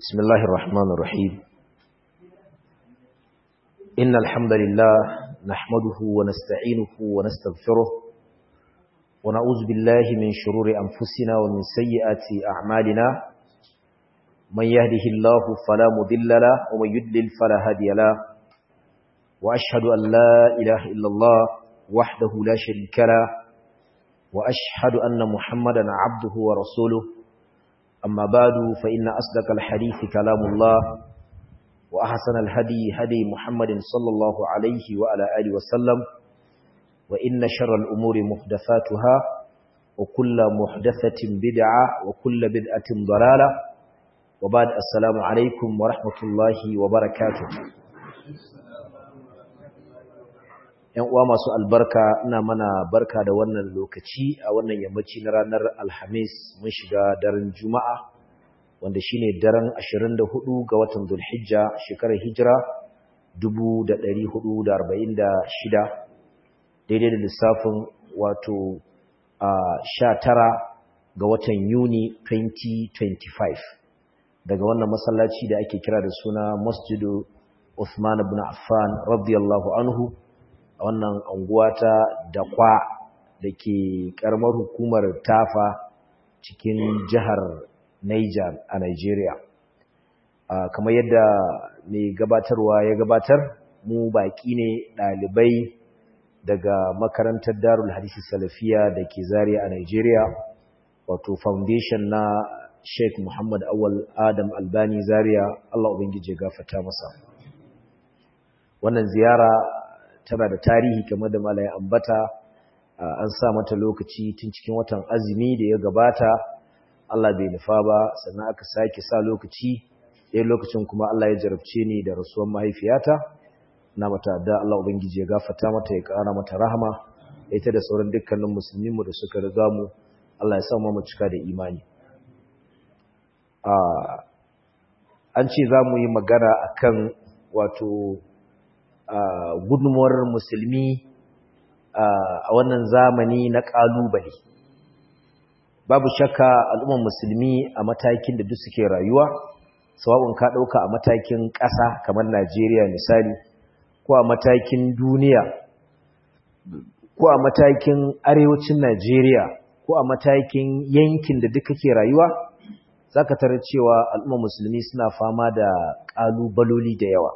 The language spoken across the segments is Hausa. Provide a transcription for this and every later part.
بسم الله الرحمن الرحيم إن الحمد لله نحمده ونستعينه ونستغفره ونعوذ بالله من شرور أنفسنا ومن سيئات أعمالنا من يهده الله فلا مضل له ومن يضلل فلا هادي له وأشهد أن لا إله إلا الله وحده لا شريك له وأشهد أن محمدا عبده ورسوله أما بعد فإن أصدق الحديث كلام الله وأحسن الهدي هدي محمد صلى الله عليه وعلى آله وسلم وإن شر الأمور محدثاتها وكل محدثة بدعة وكل بدعة ضلالة وبعد السلام عليكم ورحمة الله وبركاته ‘Yan uwa masu albarka ina mana barka da wannan lokaci a wannan yammaci na ranar Alhamis mun shiga daren Juma'a wanda shine daren 24 ga watan Dhulhijja shekarar Hijira 1446 daidai da lissafin wato a 19 ga watan Yuni 2025 daga wannan masallaci da ake kira da suna Masjidu Uthman ibn Affan radiyallahu anhu a wannan anguwa ta dakwa da ke karamar hukumar tafa cikin jihar Niger a Nigeria. kamar yadda mai gabatarwa ya gabatar mu baki ne ɗalibai daga makarantar darul hadisi salafiya da ke zariya a Nigeria wato foundation na Sheikh Muhammad Awal Adam Albani Zaria Allah ubangije gafata masa wannan ziyara tana da tarihi kamar da malai ambata an sa mata lokaci tun cikin watan azumi da ya gabata Allah bai nufa ba sannan aka sake sa lokaci ɗaya lokacin kuma Allah ya jarabce ni da rasuwar mahaifiyata na mata da Allah ubangiji ya gafarta mata ya ƙara mata rahama ita da sauran dukkanin musulmin mu da suka riga mu Allah ya sa mu cika da imani an ce za mu yi magana akan wato Uh, gudunmuwar musulmi uh, a wannan zamani na ƙalubale babu shakka al'ummar musulmi a matakin da duk suke rayuwa sawabin ka ɗauka a matakin ƙasa kamar najeriya misali ko a matakin duniya ko a matakin arewacin najeriya ko a matakin yankin da duka ke rayuwa za ka tarar cewa al'ummar musulmi suna fama da ƙalubaloli da yawa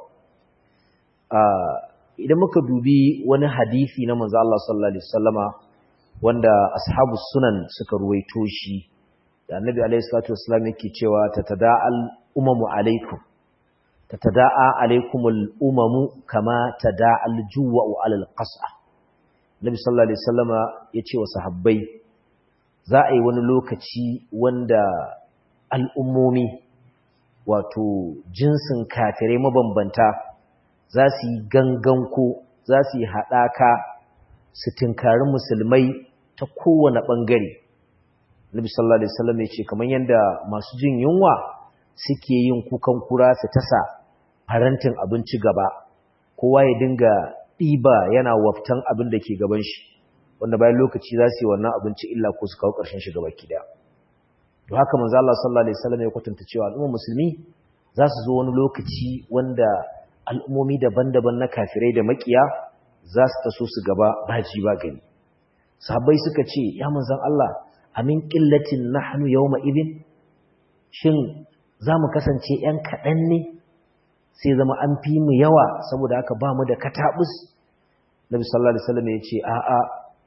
idan muka dubi wani hadisi na manzo Allah sallallahu alaihi wasallama wanda ashabu sunan suka ruwaito shi da annabi alaihi salatu wasallam yake cewa tatada'al umamu alaikum tatada'a alaikumul umamu kama tada'al juwa'u alal qas'a annabi sallallahu alaihi wasallama yace wa sahabbai za a yi wani lokaci wanda al'ummomi wato jinsin kafirai mabambanta za su yi ganganko za su yi haɗaka su tinkari musulmai ta kowane ɓangare. Nabi sallallahu Alaihi wasallam ya ce, kamar yadda masu jin yunwa suke yin kukan kura su tasa farantin abinci gaba, kowa ya dinga ɗiba yana waftan abin da ke gaban shi, wanda bayan lokaci za su yi wannan abinci illa ko su kawo ƙarshen shi gaba kida. To haka manzo Allah sallallahu Alaihi wasallam ya kwatanta cewa al'ummar musulmi za su zo wani lokaci wanda al'ummomi daban-daban na kafirai da makiya za su taso su gaba baji ba gani. Sahabbai suka ce, “Ya manzan Allah, amin ƙillacin na hannu yau ma'ibin, shin za mu kasance ‘yan kaɗan ne, sai zama an fi mu yawa saboda haka ba mu da kataɓus?” Nabi sallallahu Alaihi wasallam ya ce, “A'a,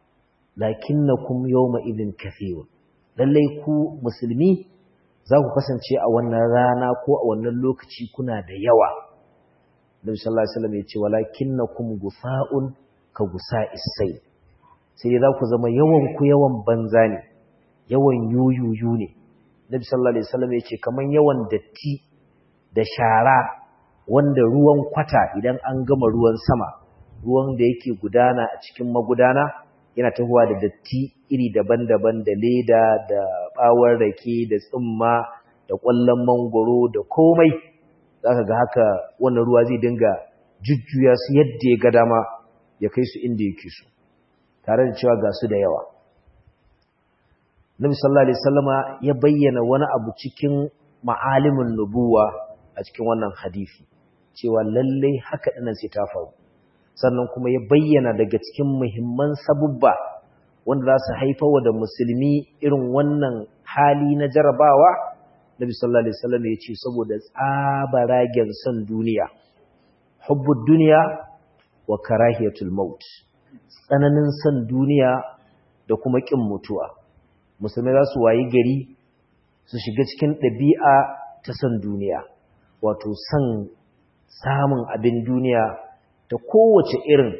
lakin na kum yau ma'ibin kafewa, lallai ku musulmi za ku kasance a wannan rana ko a wannan lokaci kuna da yawa. Nabi sallallahu alaihi wasallam ya ce walakinnakum gufa'un ka gusa'is sai sai za ku zama yawan ku yawan banza ne yawan yuyuyu ne Nabi sallallahu alaihi wasallam ya ce kaman yawan datti da shara wanda ruwan kwata idan an gama ruwan sama ruwan da yake gudana a cikin magudana yana tahowa da datti iri daban-daban da leda da bawar rake da tsumma da ƙwallon mangoro da komai za ka ga haka wannan ruwa zai dinga jujjuya su yadda ya ga dama ya kai su inda yake su tare da cewa ga su da yawa Nabi sallallahu alaihi wasallama ya bayyana wani abu cikin ma'alimin nubuwa a cikin wannan hadisi cewa lallai haka dinan sai ta faru sannan kuma ya bayyana daga cikin muhimman sabubba wanda za su haifawa da musulmi irin wannan hali na jarabawa Nabi sallallahu alaihi wasallam ya ce saboda tsabaragen son duniya hubbud duniya wa karahiyatul maut tsananin son duniya da kuma kin mutuwa musulmai za su wayi gari su shiga cikin ɗabi'a ta son duniya wato son samun abin duniya ta kowace irin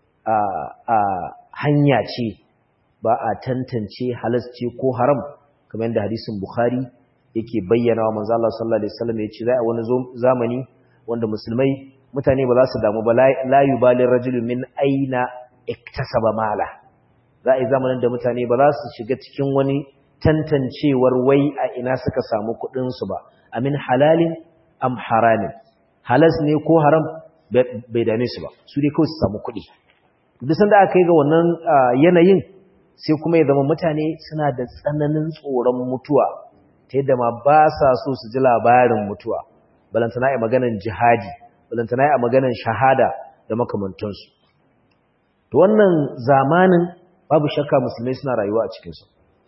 a hanya ce ba a tantance halas ce ko haram kamar yadda hadisin bukhari yake bayyana wa manzo Allah sallallahu alaihi wasallam ya ce za a wani zamani wanda musulmai mutane ba za su damu ba la yubalin rajulu min aina iktasaba mala za a yi zamanin da mutane ba za su shiga cikin wani tantancewar wai a ina suka samu kuɗin su ba amin halalin am haramin halas ne ko haram bai dame su ba su dai kawai su samu kuɗi duk sanda aka yi ga wannan yanayin sai kuma ya zama mutane suna da tsananin tsoron mutuwa ta yadda ma ba sa so su ji labarin mutuwa balantana ya maganan jihadi balantana ya maganan shahada da makamantansu to wannan zamanin babu shakka musulmai suna rayuwa a cikinsu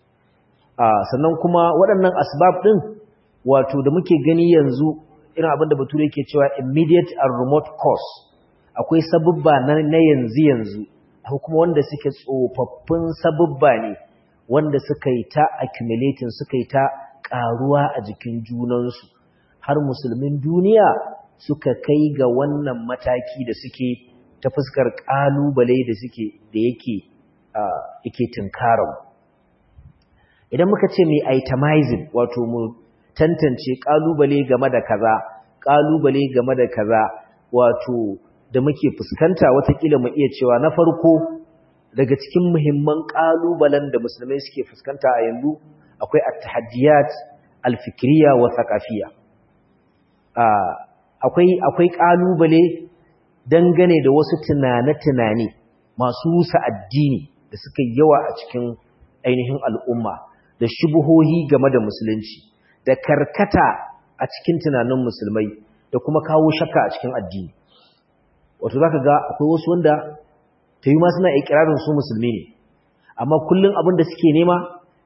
sannan kuma waɗannan asbab ɗin wato da muke gani yanzu irin abin da bature yake cewa immediate and remote cause akwai sabubba na yanzu yanzu akwai kuma wanda suke tsofaffin sabubba ne wanda suka yi ta accumulating suka yi ta ƙaruwa a jikin junansu har musulmin duniya suka kai ga wannan mataki da suke ta fuskar ƙalubale da suke da yake yake tunkarar idan muka ce mai itemizing wato mu tantance ƙalubale game da kaza ƙalubale game da kaza wato da muke fuskanta watakila mu iya cewa na farko daga cikin muhimman ƙalubalen da musulmai suke fuskanta a yanzu akwai at-tahaddiyat al-fikriya wa thaqafiyya akwai akwai kalubale dangane da wasu tunane-tunane masu rusa addini da suka yawa a cikin ainihin al'umma da shubuhohi game da musulunci da karkata a cikin tunanin musulmai da kuma kawo shakka a cikin addini wato zaka ga akwai wasu wanda ta yi ma suna ikirarin su musulmi ne amma kullum abin da suke nema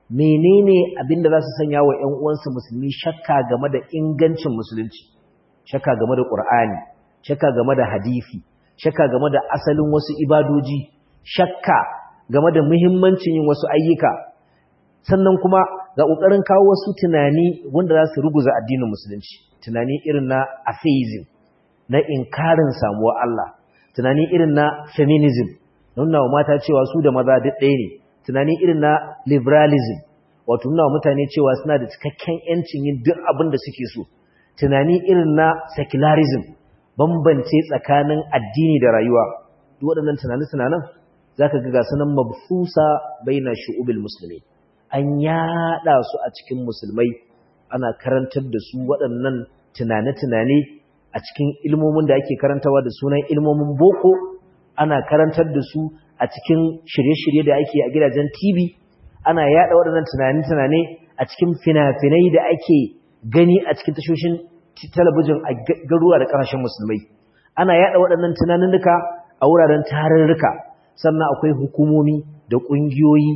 menene abin da za su sanya wa ‘yan uwansu musulmi shakka game da ingancin musulunci shakka game da ƙur'ani shakka game da hadifi shakka game da asalin wasu ibadoji shakka game da muhimmancin yin wasu ayyuka sannan kuma ga ƙoƙarin kawo wasu tunani wanda za su ruguza addinin musulunci tunani irin na atheism na inkarin samuwa Allah tunani irin na feminism nuna wa mata cewa su da maza duk ɗaya ne tunani irin na liberalism wato nuna wa mutane cewa suna da cikakken yancin yin duk abin da suke so tunani irin na secularism bambance tsakanin addini da rayuwa duk waɗannan tunani-tunanan za ka ga sunan mabsusa bai na shu'ubil musulmi an yaɗa su a cikin musulmai ana karantar da su waɗannan tunane-tunane a cikin ilmomin da ake karantawa da sunan ilmomin boko ana karantar da su a cikin shirye-shirye da ake a gidajen TV ana yada waɗannan tunani-tunane a cikin fina-finai da ake gani a cikin tashoshin talabijin a garuwa da ƙasashen musulmai ana yada waɗannan tunaninnuka a wuraren tarurruka sannan akwai hukumomi da ƙungiyoyi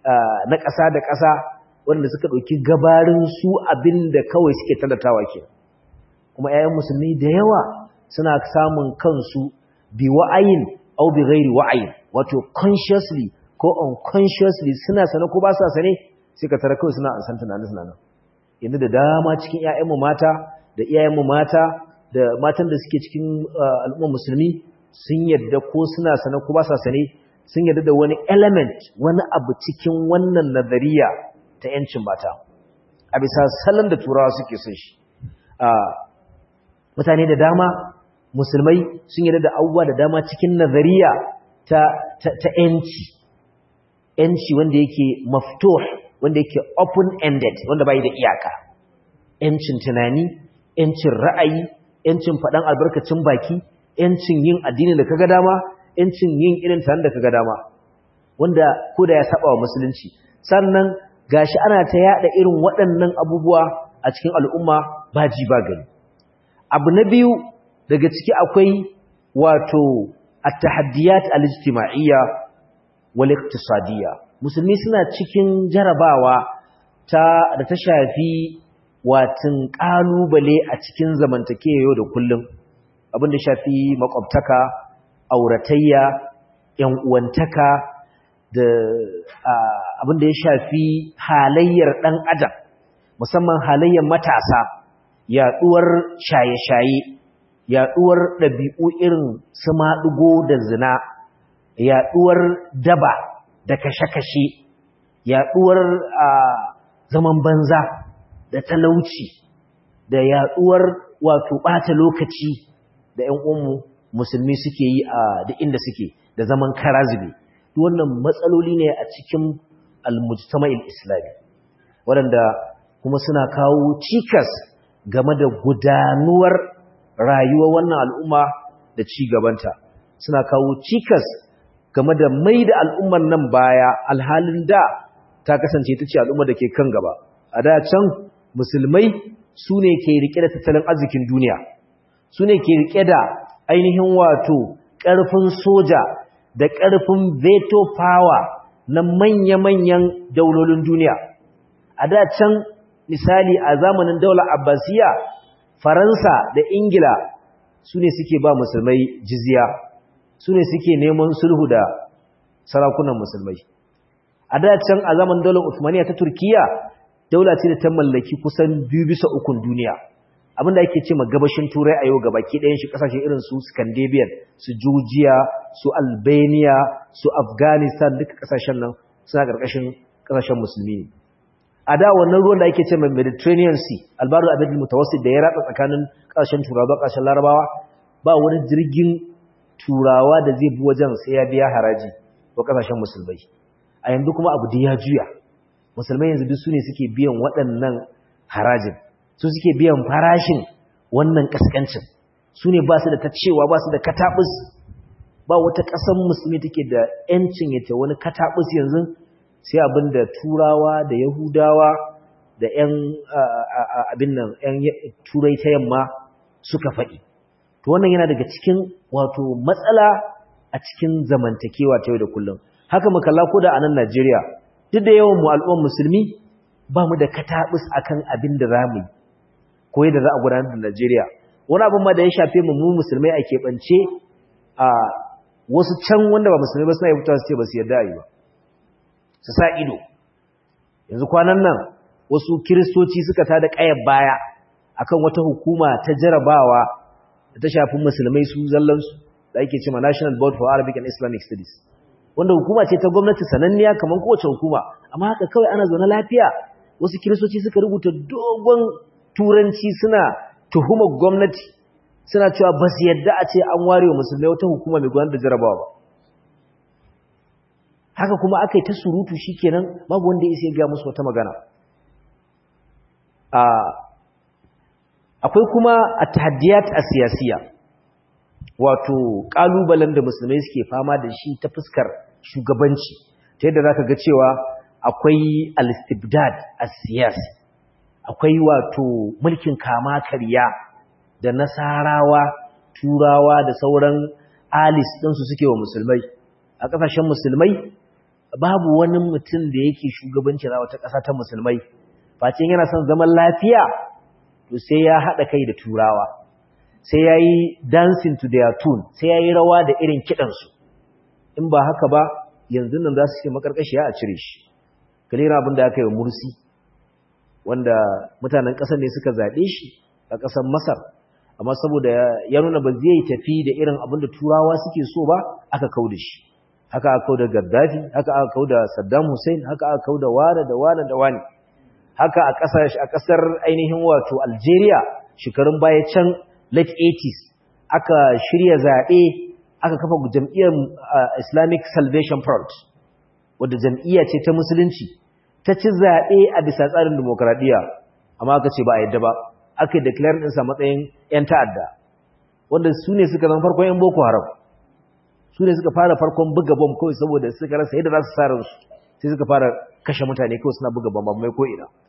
na ƙasa da ƙasa wanda suka ɗauki gabarin su abin da kawai suke talatawa ke kuma 'ya'yan musulmi da yawa suna samun kansu bi wa'ayin au bi ghairi wa'ayin wato consciously ko unconsciously suna sane ko ba sa sane sai ka tara kawai suna an san tunanin suna nan yanzu da dama cikin ƴaƴanmu mata da iyayenmu mata da matan da suke cikin al'ummar musulmi sun yadda ko suna sane ko ba sa sane sun yadda da wani element wani abu cikin wannan nazariya ta yancin mata a bisa salon da turawa suke son shi mutane da dama musulmai sun yadda da abubuwa da dama cikin nazariya ta ta yanci yanci wanda yake maftuh wanda yake open ended wanda bai da iyaka yancin tunani yancin ra'ayi yancin faɗan albarkacin baki yancin yin addini da kaga dama yancin yin irin tan da kaga dama wanda ko da ya saba wa musulunci sannan gashi ana ta yada irin waɗannan abubuwa a cikin al'umma ba ji ba gani abu na biyu daga ciki akwai wato at-tahaddiyat al-ijtima'iyya wal iqtisadiyya musulmi suna cikin jarabawa ta da ta shafi watin kalubale a cikin zamantakewa yau da kullum abin da shafi makwabtaka auratayya yan uwantaka da abin da ya shafi halayyar dan adam musamman halayyar matasa yaduwar shaye-shaye yaduwar ɗabi'u irin su maɗugo da zina yaduwar daba da kashe-kashe yaduwar zaman banza da talauci da yaduwar wato ɓata lokaci da ‘yan uwanmu musulmi suke yi a da inda suke da zaman karazibi wannan matsaloli ne a cikin al-mujtama'il islami waɗanda kuma suna kawo cikas game da gudanuwar rayuwar wannan al'umma da ci gabanta suna kawo cikas game da mai da al'ummar nan baya alhalin da ta kasance ta ce al'ummar da ke kan gaba a da can musulmai su ne ke rike da tattalin arzikin duniya su ne ke rike da ainihin wato ƙarfin soja da ƙarfin veto power na manya-manyan daulolin duniya a da can misali a zamanin daular abbasiya faransa da ingila su ne suke ba musulmai jizya su ne suke neman sulhu da sarakunan musulmai a da can a zamanin daular usmaniya ta turkiya daula ce da ta mallaki kusan biyu bisa ukun duniya abinda ake ce ma gabashin turai a yau gabaki ɗayan shi ƙasashe irin su scandinavian su georgia su albania su afghanistan duka ƙasashen nan suna ƙarƙashin ƙasashen musulmi ne a da wannan ruwan da ake ce mai mediterranean sea albaru abin mutawassit da ya ratsa tsakanin ƙasashen turawa ƙasashen larabawa ba wani jirgin turawa da zai bi wajen sai ya biya haraji wa ƙasashen musulmai a yanzu kuma abu da ya juya musulmai yanzu duk su ne suke biyan waɗannan harajin su suke biyan farashin wannan ƙasƙancin su ne ba su da ta cewa ba su da kataɓus ba wata ƙasar musulmi take da ‘yancin ya ta wani kataɓus yanzu sai abin da turawa da yahudawa da ‘yan abin nan ‘yan turai ta yamma suka faɗi to wannan yana daga cikin wato matsala a cikin zamantakewa ta yau da kullum haka makalla ko da a nan najeriya duk da yawan mu al'ummar musulmi ba mu da kataɓus akan abin da za mu yi ko yadda za a gudanar da najeriya wani abin ma da ya shafe mu mu musulmai a keɓance a wasu can wanda ba musulmai ba suna yi fitowa su ce ba su yarda a yi ba su sa ido yanzu kwanan nan wasu kiristoci suka tada ƙayar baya akan wata hukuma ta jarabawa da ta shafi musulmai su zallansu da ake cewa National Board for Arabic and Islamic Studies wanda hukuma ce ta gwamnati sananniya kamar kowace hukuma amma haka kawai ana zaune lafiya wasu kiristoci suka rubuta dogon turanci suna tuhumar gwamnati suna cewa ba su yadda a ce an ware wa musulmai wata hukuma mai gudanar da jarabawa ba haka kuma aka yi ta surutu shi kenan babu wanda ya sai ga musu wata magana akwai kuma a tahaddiyat a siyasiya wato ƙalubalen da musulmai suke fama da shi ta fuskar shugabanci ta yadda za ka ga cewa akwai al-istibdad a siyasi akwai wato mulkin kama karya da nasarawa turawa da sauran alis ɗinsu suke wa musulmai a ƙasashen musulmai babu wani mutum da yake shugabanci na wata ƙasa ta musulmai face yana son zaman lafiya to sai ya haɗa kai da turawa sai ya yi dancing to their tune sai ya yi rawa da irin kiɗansu in ba haka ba yanzu nan za su ce makarƙashiya a cire shi kalera abin da aka yi wa mursi wanda mutanen ƙasar ne suka zaɓe shi a ƙasar masar amma saboda ya nuna ba zai tafi da irin abin da turawa suke so ba aka kau da shi haka aka kau da gaddafi haka aka kau da saddam hussein haka aka kau da wane da wane da wane haka a ƙasar ainihin wato algeria shekarun baya can late 80s aka shirya zaɓe aka kafa jam'iyyar islamic salvation front wadda jam'iyya ce ta musulunci ta ci zaɓe a bisa tsarin demokradiyya amma aka ce ba a yadda ba aka yi declare ɗinsa matsayin 'yan ta'adda wanda su ne suka zama farkon 'yan boko haram su ne suka fara farkon buga bom kawai saboda suka rasa yadda za su sa ransu sai suka fara kashe mutane kawai suna buga bom mai ko ina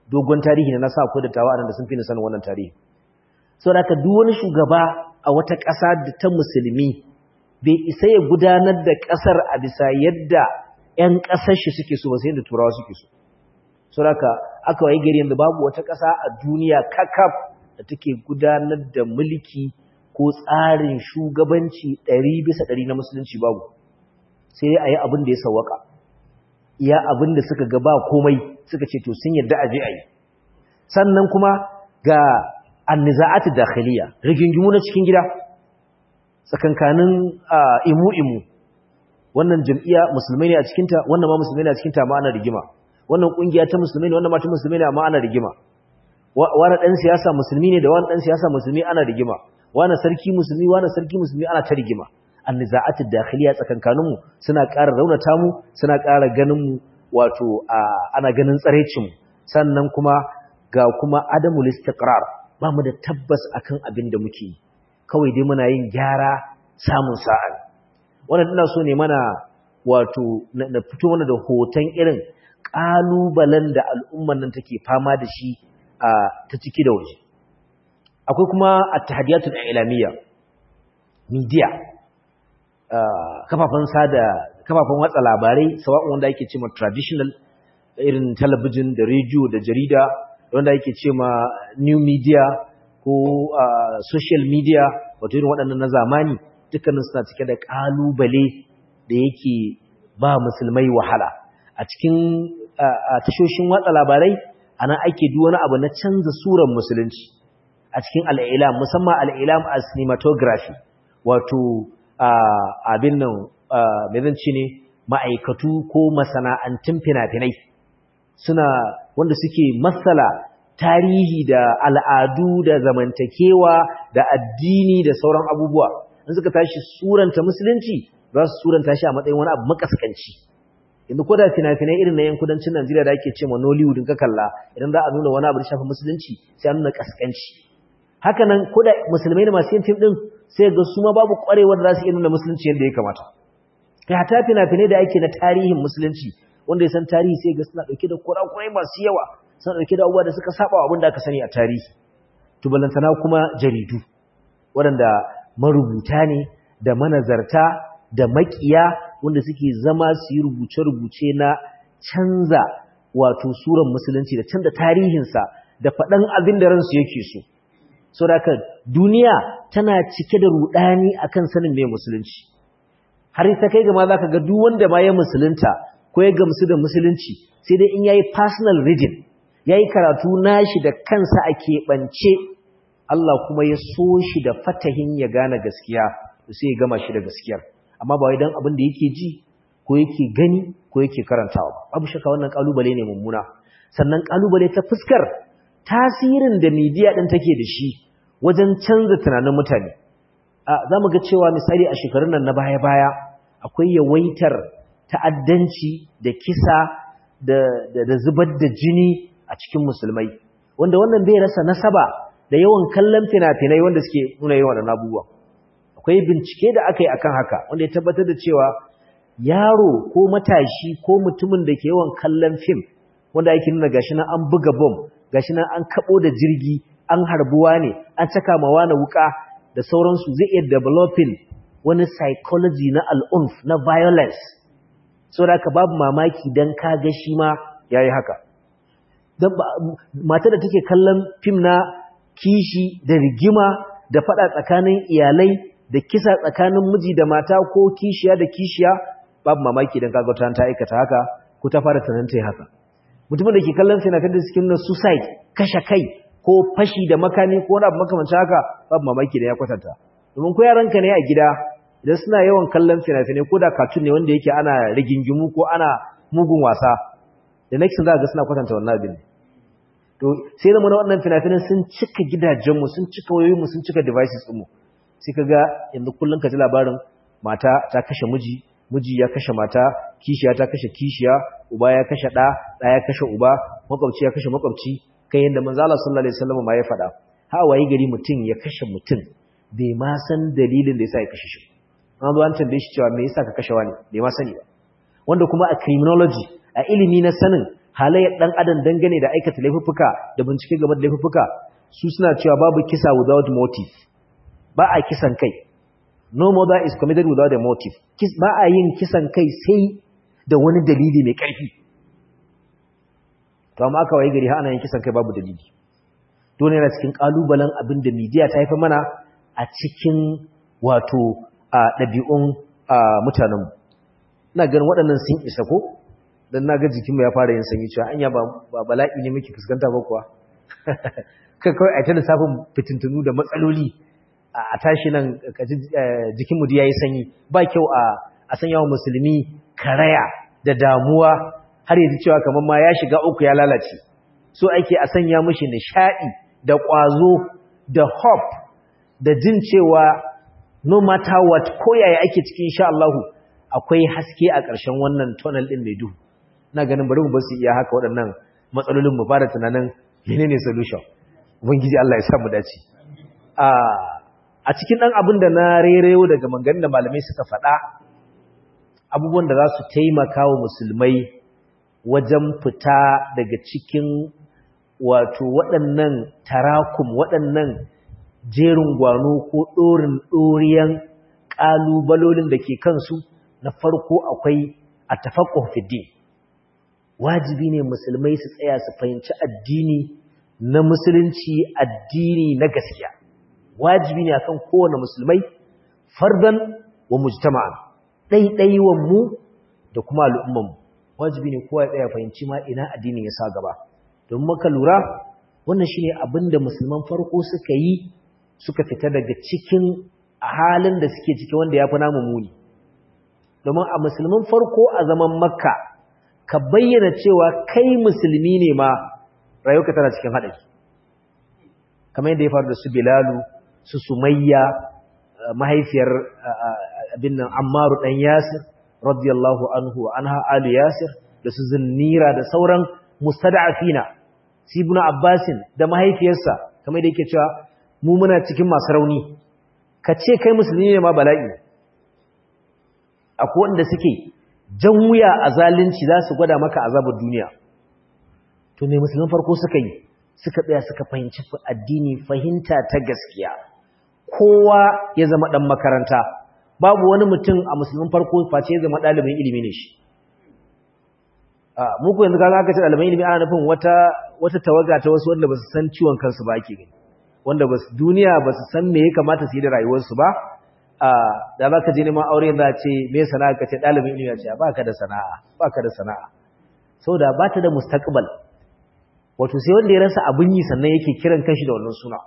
dogon tarihi na sa akwai dattawa a da sun fi ni sanin wannan tarihi saboda haka duk wani shugaba a wata ƙasa da ta musulmi bai isa ya gudanar da ƙasar a bisa yadda 'yan ƙasar shi suke so ba sai da turawa suke so saboda aka wayi gari yanzu babu wata ƙasa a duniya kakaf da take gudanar da mulki ko tsarin shugabanci ɗari bisa ɗari na musulunci babu sai a yi abin da ya sawaka iya abin da suka ga ba komai suka ce to sun yadda a je a yi sannan kuma ga anniza'atu dakhiliya rigingimu na cikin gida tsakankanin imu-imu wannan jam'iyya musulmai ne a cikinta wannan ma musulmai ne a cikinta ma ana rigima wannan kungiya ta musulmai ne wannan ma ta musulmai ne amma ana rigima wani dan siyasa musulmi ne da wani dan siyasa musulmi ana rigima wani sarki musulmi wani sarki musulmi ana ta rigima anniza'atu dakhiliya tsakankanin mu suna ƙara raunata mu suna ƙara ganin mu wato ana ganin tsarecin mu sannan kuma ga kuma adamul istiqrar ba mu da tabbas akan abin da muke yi kawai dai muna yin gyara samun sa'a wannan ina so ne mana wato na fito mana da hoton irin kalubalen da al'umman nan take fama da shi a ta ciki da waje akwai kuma at-tahadiyatul ilamiyya media kafafen sada kafafen watsa labarai sawa'un wanda yake cewa traditional irin talabijin da rediyo da jarida wanda yake cewa new media ko social media wato irin waɗannan na zamani dukkanin suna cike da ƙalubale da yake ba musulmai wahala a cikin tashoshin watsa labarai a nan ake duk wani abu na canza suran musulunci a cikin al'ilam musamman al'ilam a cinematography wato abin nan mai zanci ne ma'aikatu ko masana'antun fina-finai suna wanda suke matsala tarihi da al'adu da zamantakewa da addini da sauran abubuwa in suka tashi suranta musulunci za su suranta shi a matsayin wani abu makaskanci yanzu ko da fina-finai irin na yan kudancin Najeriya da ake ce ma Nollywood in ka kalla idan za a nuna wani abu da shafi musulunci sai a nuna kaskanci haka nan ko da musulmai da masu yin fim din sai ga su ma babu kwarewar da za su iya nuna musulunci yadda ya kamata kai hata fina-finai da ake na tarihin musulunci wanda ya san tarihi sai ga suna dauke da kurakurai masu yawa suna dauke da abubuwa da suka saba wa abin da aka sani a tarihi to balantana kuma jaridu waɗanda marubuta ne da manazarta da makiya wanda suke zama su yi rubuce-rubuce na canza wato suran musulunci da canza tarihinsa da faɗan abin da ransu yake so so da duniya tana cike da rudani akan sanin mai musulunci har ta kai ga ma za ka ga duk wanda ma ya musulunta ko ya gamsu da musulunci sai dai in yayi personal reading yayi karatu nashi da kansa a keɓance Allah kuma ya so shi da fatahin ya gane gaskiya sai ya gama shi da gaskiyar amma ba wai dan abin da yake ji ko yake gani ko yake karantawa ba babu shakka wannan kalubale ne mummuna sannan kalubale ta fuskar tasirin da media din take da shi wajen canza tunanin mutane a zamu ga cewa misali a shekarun nan na baya-baya akwai yawaitar ta'addanci da kisa da da zubar da jini a cikin musulmai wanda wannan bai rasa nasaba da yawan kallon fina-finai wanda suke nuna yawan waɗannan abubuwa akwai bincike da aka yi akan haka wanda ya tabbatar da cewa yaro ko matashi ko mutumin da ke yawan kallon fim wanda ake nuna gashi nan an buga bom gashi nan an kabo da jirgi an harbuwa ne an caka ma wani wuka da sauransu zai iya developing wani psychology na al'unf na violence so da babu mamaki dan ka ga shi ma yayi haka dan mata da take kallon fim na kishi da rigima da fada tsakanin iyalai da kisa tsakanin miji da mata ko kishiya da kishiya babu mamaki dan kaga ta ta aikata haka ko ta fara tunanin ta haka mutumin da ke kallon sinatan da cikin na suicide kashe kai ko fashi da makami ko wani abu makamancin haka babu mamaki da ya kwatanta domin ko yaranka ne a gida idan suna yawan kallon fina-finai ko da cartoon ne wanda yake ana rigingimu ko ana mugun wasa da next za ga suna kwatanta wannan abin to sai zama na wannan fina-finan sun cika gidajenmu sun cika wayoyinmu sun cika devices ɗinmu sai ka ga yanzu kullum ka ji labarin mata ta kashe miji miji ya kashe mata kishiya ta kashe kishiya uba ya kashe ɗa ɗa ya kashe uba makwabci ya kashe makwabci kai yadda manzo Allah sallallahu alaihi wasallam ma ya faɗa ha waye gari mutum ya kashe mutum bai ma san dalilin da yasa ya kashe shi an zo an tambaye shi cewa me yasa ka kashe wani bai ma sani ba wanda kuma a criminology a ilimi na sanin halayyar dan adam dangane da aikata laifuffuka da bincike game da laifuffuka su suna cewa babu kisa without motive ba a kisan kai no murder is committed without a motive ba a yin kisan kai sai da wani dalili mai ƙarfi to amma aka waye gari har ana yin kisan kai babu dalili dole yana cikin kalubalen abin da media ta haifa mana a cikin wato a ɗabi'un mutanenmu ina ganin waɗannan sun isa ko don na ga jikinmu ya fara yin sanyi cewa anya ba bala'i ne muke fuskanta ba kuwa kai kawai a ta lissafin fitintunu da matsaloli a tashi nan jikinmu da ya yi sanyi ba kyau a sanya wa musulmi karaya da damuwa har yanzu cewa kamar ma ya shiga uku ya lalace so ake a sanya mishi nishaɗi da ƙwazo da hope da jin cewa no matter what ko yaya ake cikin insha Allah akwai haske a ƙarshen wannan tunnel din mai duhu ina ganin bari mu bar su iya haka waɗannan matsalolin mu fara tunanin menene solution ubangiji Allah ya sa mu dace a a cikin dan abin da na rereyo daga maganganun da malamai suka faɗa abubuwan da za su taimaka wa musulmai wajen fita daga cikin wato waɗannan tarakum waɗannan jerin gwano ko ɗorin ɗoriyan ƙalubalolin da ke kansu na farko akwai a tafakon fiddi wajibi ne musulmai su tsaya su fahimci addini na musulunci addini na gaskiya wajibi ne akan kowane musulmai fardan wa mujtama'an ɗaiɗaiwan mu da kuma al'umman mu wajibi ne kowa ya tsaya fahimci ma ina addini ya sa gaba don maka lura wannan shine abin da musulman farko suka yi suka fita daga cikin halin da suke ciki wanda ya fi namu muni domin a musulman farko a zaman makka ka bayyana cewa kai musulmi ne ma rayuka tana cikin haɗari kamar yadda ya faru da su bilalu su sumayya mahaifiyar abin nan ammaru ɗan yasir radiyallahu anhu wa anha alu yasir da su zinnira da sauran mustada'afina sibuna abbasin da mahaifiyarsa kamar da yake cewa mu muna cikin masu rauni ka ce kai musulmi ne ma bala'i akwai wanda suke jan wuya a zalunci za su gwada maka azabar duniya to me musulman farko suka yi suka tsaya suka fahimci addini fahimta ta gaskiya kowa ya zama dan makaranta babu wani mutum a musulman farko face ya zama ɗalibin ilimi ne shi muku yanzu kaga aka ce ɗaliban ilimi ana nufin wata wata tawaga ta wasu wanda ba su san ciwon kansu ba ake gani wanda ba su duniya ba su san me ya kamata su yi da rayuwarsu ba da za ka je neman aure za a ce me sana'a ka ce ɗalibin ilimi ya ce ba ka da sana'a ba ka da sana'a saboda ba ta da mustaqbal wato sai wanda ya rasa abin yi sannan yake kiran kanshi da wannan suna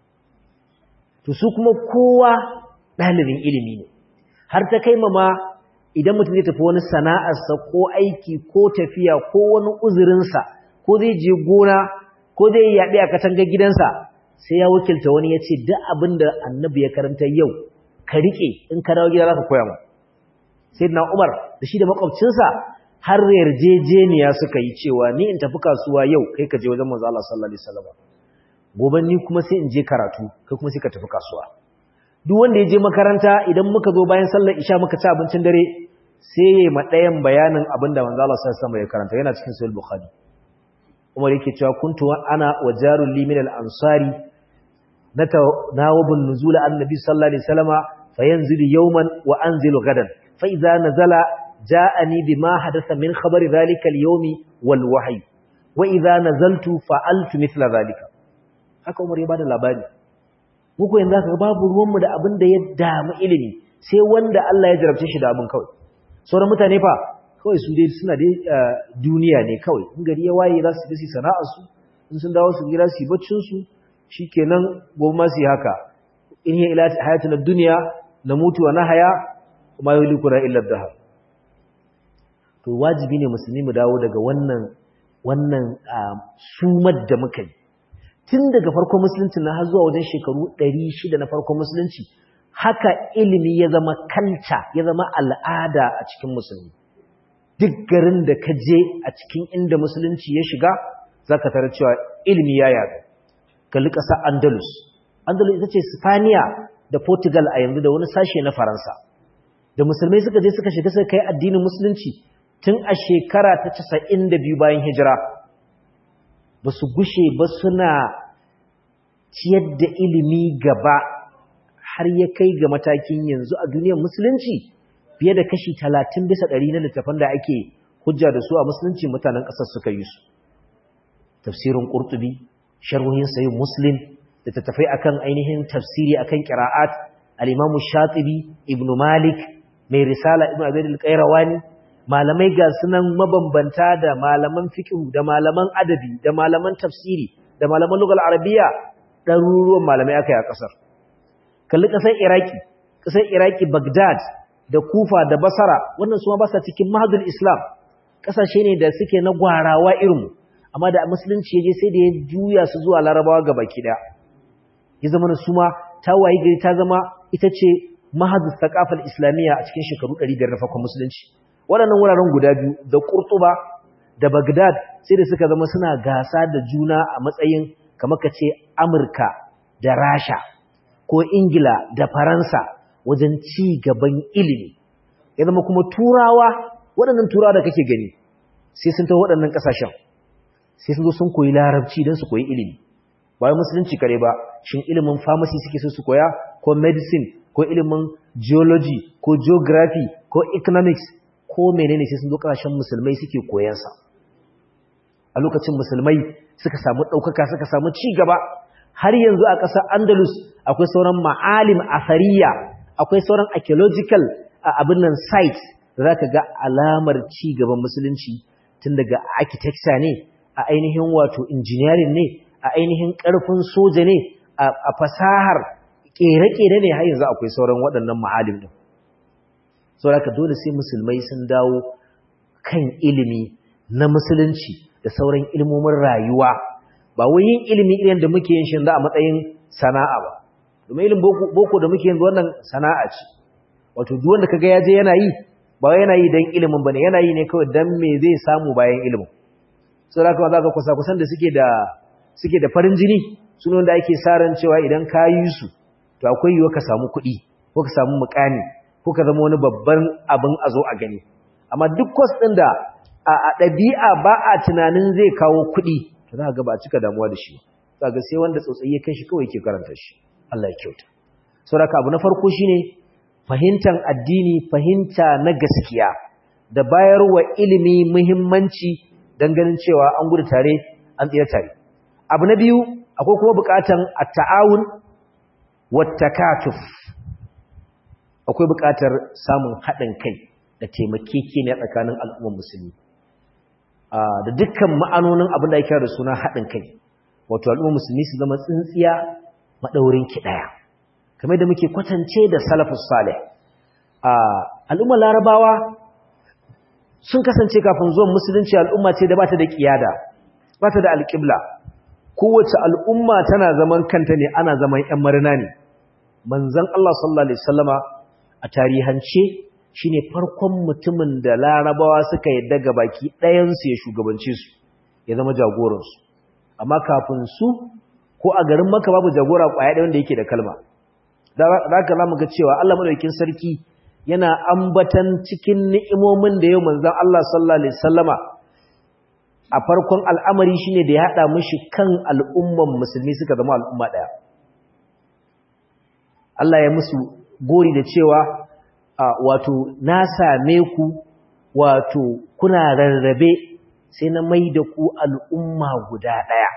to su kuma kowa ɗalibin ilimi ne har ta kai ma idan mutum zai tafi wani sana'arsa ko aiki ko tafiya ko wani uzurinsa ko zai je gona ko zai yi yaɗe a katangar gidansa sai ya wakilta wani ya ce duk abin da annabi ya karanta yau ka riƙe in ka dawo gida za ka koya mu sai na umar da shi da makwabcinsa har yarjejeniya suka yi cewa ni in tafi kasuwa yau kai ka je wajen manzo Allah sallallahu alaihi wasallam gobe ni kuma sai in je karatu kai kuma sai ka tafi kasuwa duk wanda ya je makaranta idan muka zo bayan sallar isha muka ci abincin dare sai ya ma ɗayan bayanin abin da manzo Allah sallallahu alaihi wasallam ya karanta yana cikin sahih bukhari Umar yake cewa kuntu ana wa jarul li min al-ansari nawabun nuzul annabi sallallahu alaihi wasallama fayanzilu yawman wa anzilu gadan fa idza nazala ja'ani bima hadatha min khabari dhalika al-yawmi wal wahyi wa idza nazaltu fa'altu mithla dhalika haka Umar ya bada labari muku yanzu aka babu ruwanmu da abin da ya damu ilimi sai wanda Allah ya jarabce shi da abin kawai sauran mutane fa kawai su dai suna dai duniya ne kawai in gari ya waye za su je su sana'ar su in sun dawo su gida su yi baccin su shikenan gobe ma su yi haka in hiya ila hayatuna dunya namutu wa nahaya kuma yulikuna illa dahar to wajibi ne musulmi mu dawo daga wannan wannan sumar da muka yi tun daga farkon musulunci na har zuwa wajen shekaru 600 na farkon musulunci haka ilimi ya zama kanta ya zama al'ada a cikin musulmi duk garin da ka je a cikin inda musulunci ya shiga zaka tara cewa ilimi ya yaga kalli ƙasar andalus andalus ita ce spaniya da portugal a yanzu da wani sashe na faransa da musulmai suka je suka shiga suka kai addinin musulunci tun a shekara ta 92 bayan hijira ba su gushe ba suna ciyar da ilimi gaba har ya kai ga matakin yanzu a duniyar musulunci fiye da kashi 30 bisa ɗari na littafan da ake hujja da su a musulunci mutanen ƙasar suka yi su tafsirin ƙurtubi sharhohin sayin muslim da tattafai akan ainihin tafsiri akan qira'at al-imamu shatibi ibn malik mai risala ibn abd al-qayrawani malamai ga sunan mabambanta da malaman fiqh da malaman adabi da malaman tafsiri da malaman lugal arabiya ɗaruruwan malamai aka yi a ƙasar kalli ƙasar iraki ƙasar iraki bagdad da kufa da basara wannan su ma ba sa cikin mahadul islam ƙasashe ne da suke na gwarawa irinmu amma da musulunci ya je sai da ya juya su zuwa larabawa ga baki ɗaya ya zama na su ma ta wayi gari ta zama ita ce mahadul thaqafal islamiyya a cikin shekaru 500 na farkon musulunci waɗannan wuraren guda biyu da Qurtuba da Baghdad sai da suka zama suna gasa da juna a matsayin kamar ka ce Amurka da Rasha ko Ingila da Faransa wajen ci gaban ilimi ya zama kuma turawa waɗannan turawa da kake gani sai sun ta waɗannan ƙasashen sai sun zo sun koyi larabci don su koyi ilimi ba wai musulunci kare ba shin ilimin pharmacy suke so su koya ko medicine ko ilimin geology ko geography ko economics ko menene sai sun zo kasashen musulmai suke koyansa a lokacin musulmai suka samu ɗaukaka suka samu ci gaba har yanzu a ƙasar andalus akwai sauran ma'alim asariya akwai sauran archaeological abin nan sites da za ka ga alamar ci gaban musulunci tun daga architecture ne a ainihin wato engineering ne a ainihin ƙarfin soja ne a fasahar ƙere-ƙere ne har yanzu akwai sauran waɗannan ma'alim ɗin saboda dole sai musulmai sun dawo kan ilimi na musulunci da sauran ilmomin rayuwa ba wai yin ilimi irin da muke yin shi a matsayin sana'a ba domin ilimin boko da muke yin wannan sana'a ce wato duk wanda kaga ya je yana yi ba yana yi dan ilimin bane yana yi ne kawai dan me zai samu bayan ilimin saboda kuma zaka kusa kusan da suke da suke da farin jini sunan da ake sa ran cewa idan ka yi su to akwai yiwuwa ka samu kuɗi ko ka samu mukami kuka zama wani babban abin a zo a gani amma duk kwas ɗin da a ɗabi'a ba a tunanin zai kawo kuɗi to za ga ba cika damuwa da shi za ga sai wanda tsotsayi ya kai shi kawai ke karanta shi Allah ya kyauta saboda abu na farko shine fahimtar addini fahimta na gaskiya da bayarwa ilimi muhimmanci dan ganin cewa an gudu tare an tsira tare abu na biyu akwai kuma buƙatan at-ta'awun wat-takatuf akwai buƙatar samun haɗin kai da taimakekeniya tsakanin al'ummar musulmi da dukkan ma'anonin abin da ake da suna haɗin kai wato al'ummar musulmi su zama tsintsiya maɗaurin ki ɗaya kamar da muke kwatance da salafus salih al'ummar larabawa sun kasance kafin zuwan musulunci al'umma ce da bata da kiyada bata da alƙibla kowace al'umma tana zaman kanta ne ana zaman ‘yan marina ne manzan Allah sallallahu Alaihi wasallama a tarihance shi ne farkon mutumin da larabawa suka yadda ga baki ɗayansu ya shugabance su ya zama jagoransu amma kafin su ko a garin maka babu jagora ƙwaya ɗaya wanda yake da kalma da haka za mu ga cewa Allah madaukakin sarki yana ambatan cikin ni'imomin da yau manzon Allah sallallahu alaihi wasallama a farkon al'amari shine da ya hada mishi kan al'umman musulmi suka zama al'umma ɗaya Allah ya musu gori da cewa wato na same ku wato kuna rarrabe sai na mai da ku al'umma guda ɗaya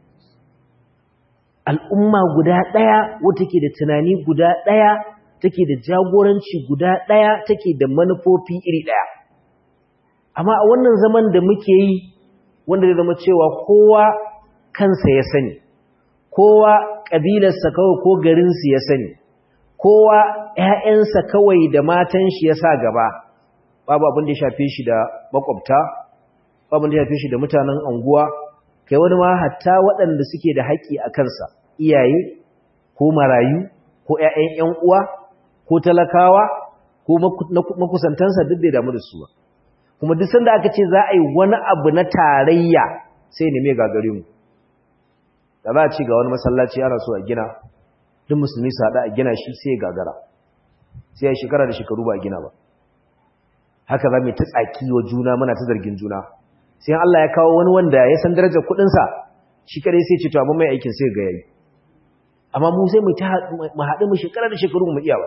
al'umma guda ɗaya wata ke da tunani guda ɗaya take da jagoranci guda ɗaya take da manufofi iri ɗaya amma a wannan zaman da muke yi wanda da zama cewa kowa kansa ya sani kowa ƙabilarsa kawai ko garinsu ya sani kowa ‘ya'yansa kawai da matan shi ya sa gaba babu abin da ya shafe shi da makwabta babu da ya shafe shi da mutanen anguwa kai wani ma hatta waɗanda suke da haƙƙi a kansa iyaye ko marayu ko ‘ya'yan ‘yan uwa ko talakawa ko makusantansa duk bai damu da su ba kuma duk sanda aka ce za a yi wani abu na tarayya sai ne mai gagare mu da za a ci ga wani masallaci ana so a gina duk musulmi su haɗa a gina shi sai gagara sai ya shekara da shekaru ba a gina ba haka za mu ta tsaki wa juna muna ta zargin juna sai Allah ya kawo wani wanda ya san darajar kuɗinsa shi kare sai ce to amma mai aikin sai ga yayi amma mu sai mu ta mu haɗu mu shekara da shekaru mu iya ba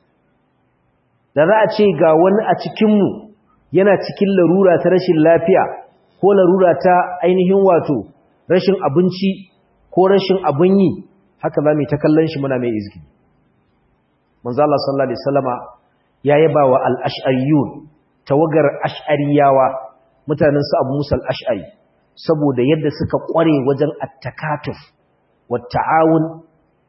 da za a ce ga wani a cikin mu yana cikin larura ta rashin lafiya ko larura ta ainihin wato rashin abinci ko rashin abun yi haka za mu ta kallon shi muna mai izgi manzo Allah sallallahu alaihi wasallama ya yaba wa al-ash'ariyun tawagar ash'ariyawa mutanen su Abu Musa al-Ash'ari saboda yadda suka kware wajen at-takatuf wat-ta'awun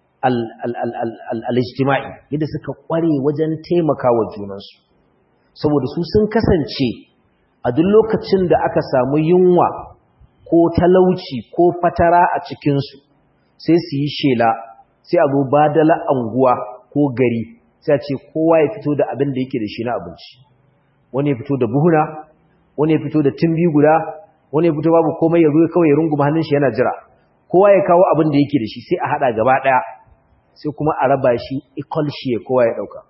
al-ijtima'i yadda suka kware wajen taimakawa junansu saboda su sun kasance a duk lokacin da aka samu yunwa ko talauci ko fatara a cikinsu sai su yi shela sai a zo badala anguwa ko gari sai a ce kowa ya fito da abin da yake da shi na abinci wani ya fito da buhuna wani ya fito da timbi guda wani ya fito babu komai ya zo kawai ya runguma hannun shi yana jira kowa ya kawo abin da yake da shi sai a hada gaba daya sai kuma a raba shi equal shi kowa ya dauka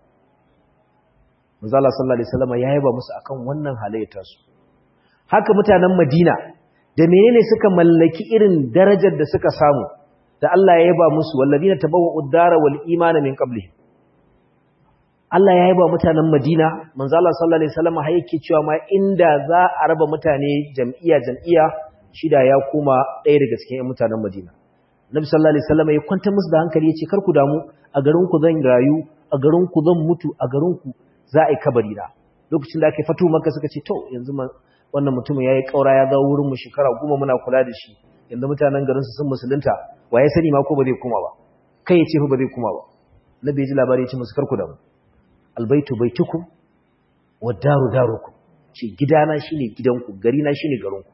manzo Allah sallallahu alaihi wasallam ya yaba musu akan wannan halayyar su haka mutanen Madina da menene suka mallaki irin darajar da suka samu da Allah ya yaba musu walladina tabawwa'ud dara wal imana min qablihim Allah ya yaba mutanen Madina manzo Allah sallallahu alaihi wasallam har yake cewa ma inda za a raba mutane jam'iyya jam'iyya shida ya kuma ɗaya daga cikin mutanen Madina Nabi sallallahu alaihi wasallam ya kwanta musu da hankali yace kar ku damu a garin ku zan rayu a garin ku zan mutu a garin ku za a yi kabari da lokacin da aka fatu maka suka ce to yanzu wannan mutumin yayi kaura ya zawo wurin mu shekara goma muna kula da shi yanzu mutanen garin su sun musulunta waye sani ma ko ba zai kuma ba kai ya ce fa ba zai kuma ba nabi ji labari ya ce musu karku da mu albaitu baitukum wa daru darukum ce gidana shine gidanku gari na shine garinku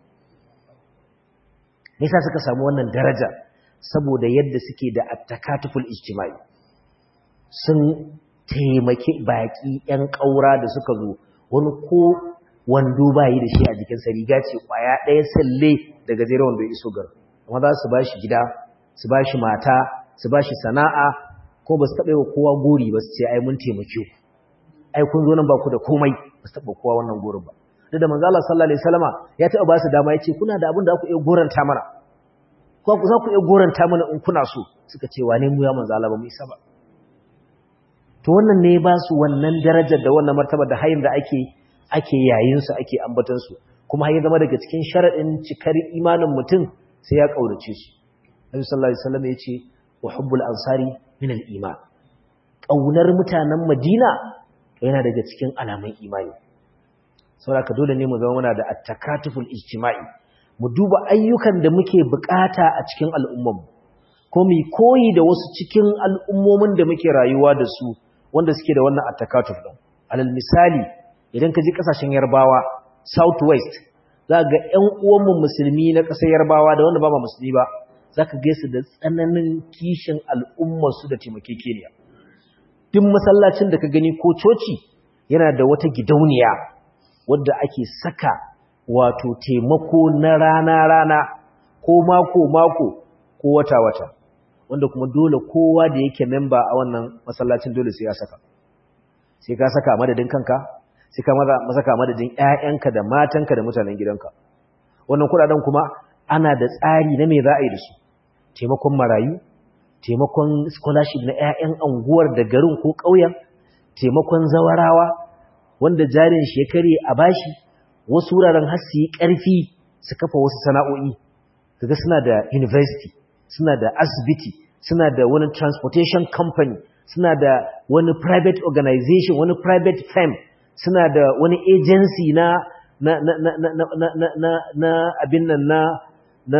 me yasa suka samu wannan daraja saboda yadda suke da attakatuful ijtimai sun taimake baki yan kaura da suka zo wani ko wando bayi da shi a jikin sa riga ce kwaya ɗaya salle daga zai wando ya iso gar amma za su bashi gida su bashi mata su bashi sana'a ko ba su taɓa yi wa kowa gori ba su ce ai mun taimake ku ai kun zo nan ba ku da komai ba su taɓa kowa wannan gorin ba duk da manzo Allah sallallahu alaihi wasallama ya taɓa ba su dama ya ce kuna da abin da ku iya goranta mana ko ku za ku iya goranta mana in kuna so suka ce wane mu ya manzo Allah ba mu isa ba to wannan ne ba su wannan darajar da wannan martaba da hayin da ake ake yayin su ake ambatan su kuma har ya zama daga cikin sharadin cikar imanin mutum sai ya kaurace su Nabi sallallahu alaihi wasallam ya ce wa hubbul ansari min al-iman kaunar mutanen Madina yana daga cikin alamun imani saboda dole ne mu zama muna da at-takatuful ijtima'i mu duba ayyukan da muke bukata a cikin al'umman ko mu koyi da wasu cikin al'ummomin da muke rayuwa da su wanda suke da wannan at-takatuf din alal misali idan ka ji kasashen Yarbawa southwest za ga ƴan uwanmu musulmi na ƙasar Yarbawa da wanda ba ma musulmi ba zaka ga su da tsananin kishin al'ummar su da taimakekeniya duk masallacin da ka gani ko coci yana da wata gidauniya wadda ake saka wato taimako na rana-rana ko mako-mako ko wata-wata wanda kuma dole kowa da yake memba a wannan masallacin dole sai ya saka sai ka saka madadin kanka sai ka saka madadin ƴaƴanka da matanka da mutanen gidanka wannan kudaden kuma ana da tsari na me za a yi da su taimakon marayu taimakon scholarship na ƴaƴan anguwar da garin ko ƙauyen taimakon zawarawa wanda jarin shi ya kare a bashi wasu wuraren har su yi ƙarfi su kafa wasu sana'o'i kaga suna da university suna da asibiti suna da wani transportation company suna da wani private organization wani private firm suna da wani agency na na na na na na na na na abin nan na na